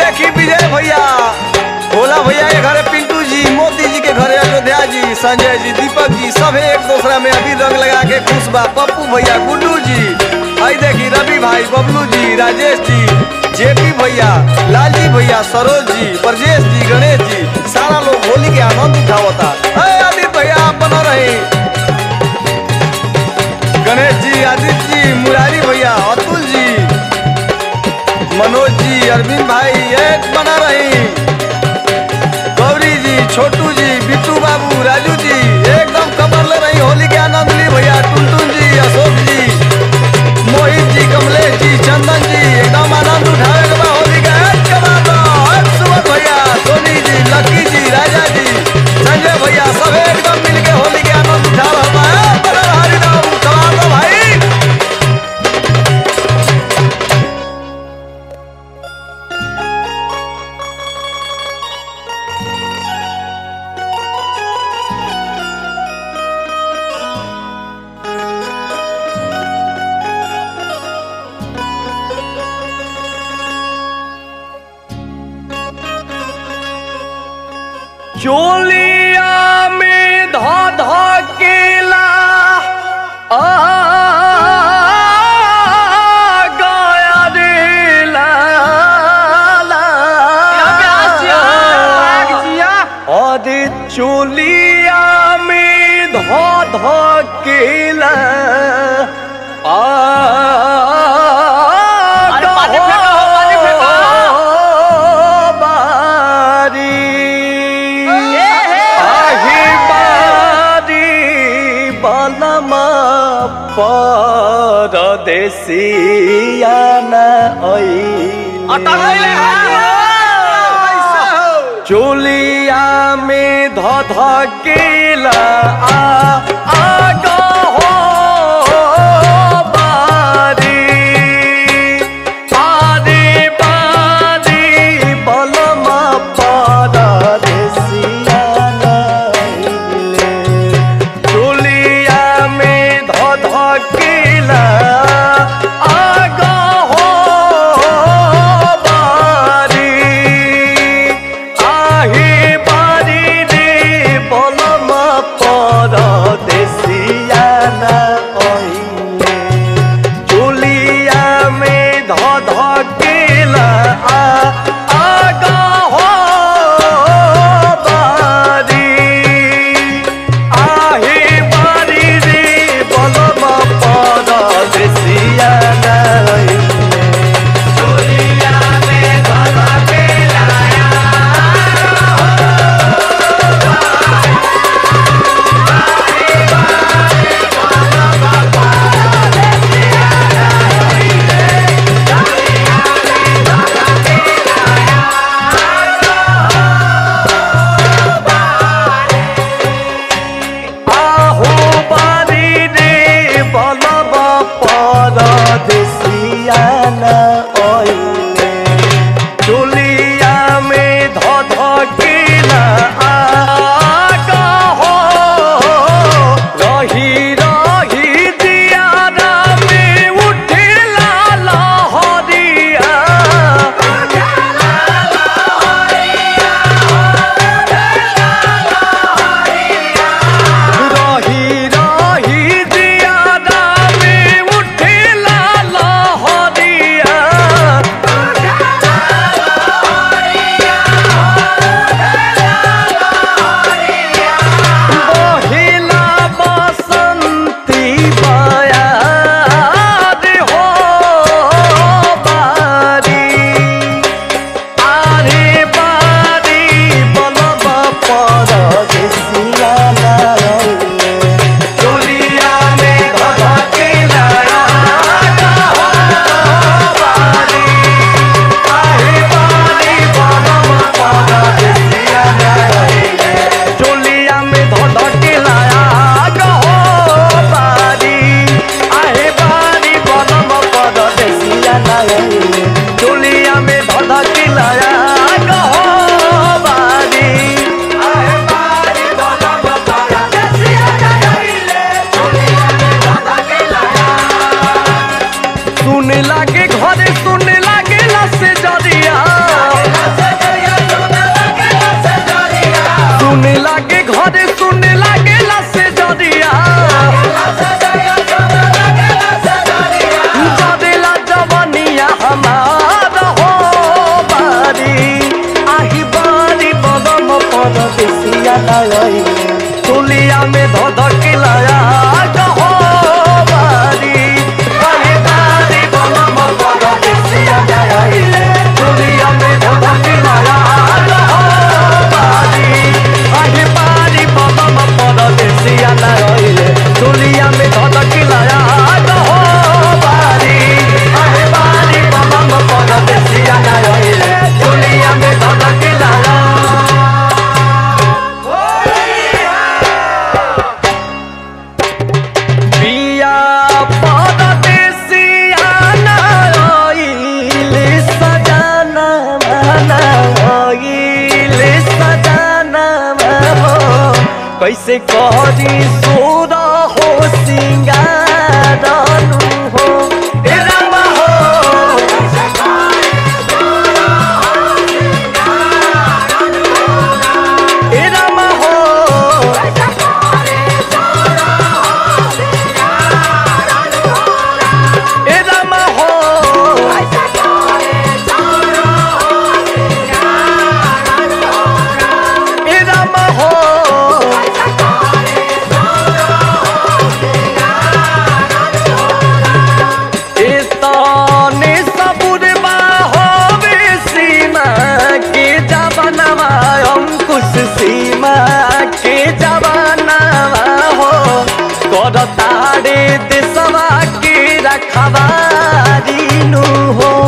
देखी विजय भैया भोला भैया के घरे पिंटू जी मोदी जी के घरे अयोध्या जी संजय जी दीपक जी सब एक दूसरा में अभी रंग लगा के खुश बा पप्पू भैया गुड्डू जी आई देखी रवि भाई बबलू जी राजेश जी जेपी भैया लालजी भैया सरोज जी ब्रजेश जी गणेश जी सारा लोग होली के आनंद उठावता अरे आदित्य भैया आप बना रहे गणेश जी आदित्य जी मुरारी भैया अतुल जी मनोज जी अरविंद भाई एक बना रही गौरी जी छोटू जी बिट्टू बाबू राजू जी एकदम कमर ले रही होली के आनंद ली भैया टुनटुन जी अशोक जी मोहित जी कमलेश जी चंदन जी एकदम आनंद उठावे के बा होली का एक कमाल बा, एक सुमन भैया सोनी जी लकी जी राजा जी संजय भैया सब एकदम मिल के होली के आनंद उठा रहा बा ए, बड़ा हरि नाम कमाल बा भाई चोलिया में धा धा केला आ गाया रे ला ला अरे चोलिया में धा धा केला आ अरे पानी फेंका हो, पानी फेंका। बारी हे, हे। आही बारी बलमा परदेसिया न अटक गइले चोलिया में ध ध केला आ आ गो हो बारी बारी बारी बलमा परदेसिया नइले चोलिया में ध ध केला आ गो हो बारी आही बारी रे बलमा परदेसिया न ओइले चुलिया में ध ध केला आ आ गा हो बारी आही बारी रे बलमा परदेसिया न ओइले चुलिया में ध ध केला आहो बारी रे बलबा परदेसिया न ओइले चुलिया में ध ध केला आगा हो रही रही दियारा में उठेला लहरिया रही रही दियारा में उठेला लहरिया कैसे करी सोर हो सिंगारनु हो ए रामा हो ए रामा हो ए रामा हो ए रामा हो ए ताने सबुर होवे सीमा के जवानवा अंकुश सीमा के जवानवा हो कर तारे देशवा के रखवारी नु हो